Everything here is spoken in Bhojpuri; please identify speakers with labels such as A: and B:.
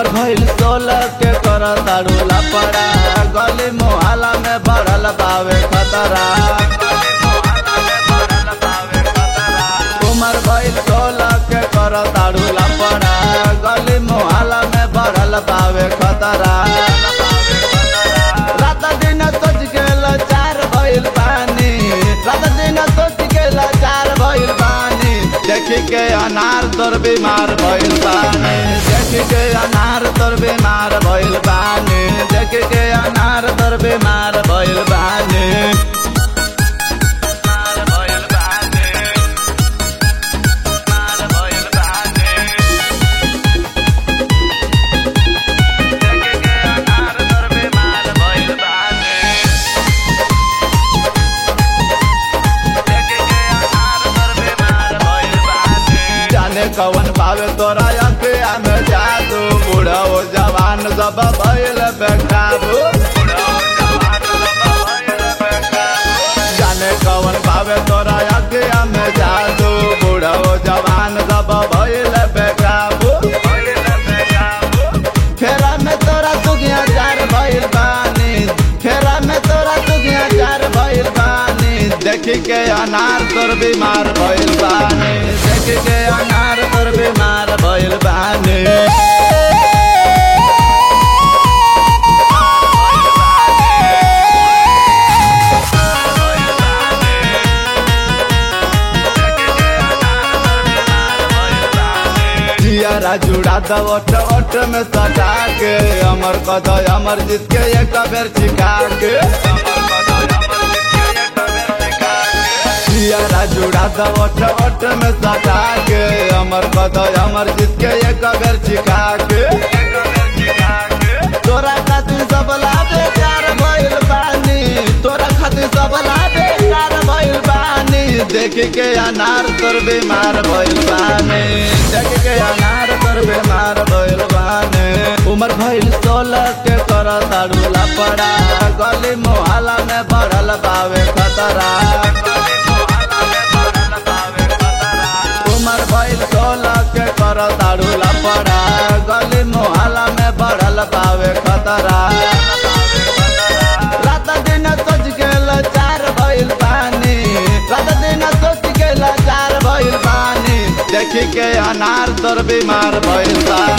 A: उमर भइल सोलह के कर ताड़ू लपड़ा गली मोहल्ला में बढ़ल बावे खतरा उमर भइल सोलह के कर ताड़ू लपड़ा गली मोहल्ला में बढ़ल बावे खतरा रात दिन सोच के चार भइल पानी रात दिन सोच के चार भइल पानी देखी के अनार तोर बीमार भइल बानी देखी के अनार तोर बीमार भइल बानी देखी के अनार तोर बीमार भइल बानी बीमार भइल बानी। बीमार भइल बानी। देखी के अनार तोर बीमार भइल बानी। जाने कवन पावे तोरा अखिया में जादू बूढ़ा हो जवान सब भइल बेकाबू जाने कवन पावे तोरा अखिया में जादू बूढ़ा हो जवान सब भइल बेकाबू खेरा में तोरा तुगिया चार भइल बानी खेरा में तोरा तुगिया चार भइल बानी देखी के अनार तोर बीमार भइल बानी देखी के अनार तोर बीमार भइल बानी जियारा जुड़ा द ओट ओट में सटा के अमर कद अमर जीत के एक बेर चिका के जियारा जुड़ा द ओट ओट में सटा के अमर कद अमर जीत के एक बेर चिका के तोरा खातिर सब लाभे चार भइल बानी तोरा खातिर सब लाभे चार भइल बानी देख के अनार तोर बीमार भइल बानी देख के अनार तोर बीमार भइल बानी उमर भइल सोलह के कर ताड़ू लपड़ा गली मोहल्ला में बढ़ल बावे खतरा उमर भइल सोलह के कर ताड़ू लपड़ा गली मोहल्ला में बढ़ल बावे खतरा रात दिन सोच के चार भइल पानी रात दिन सोच के चार भइल पानी देखी के अनार तोर बीमार भइल बा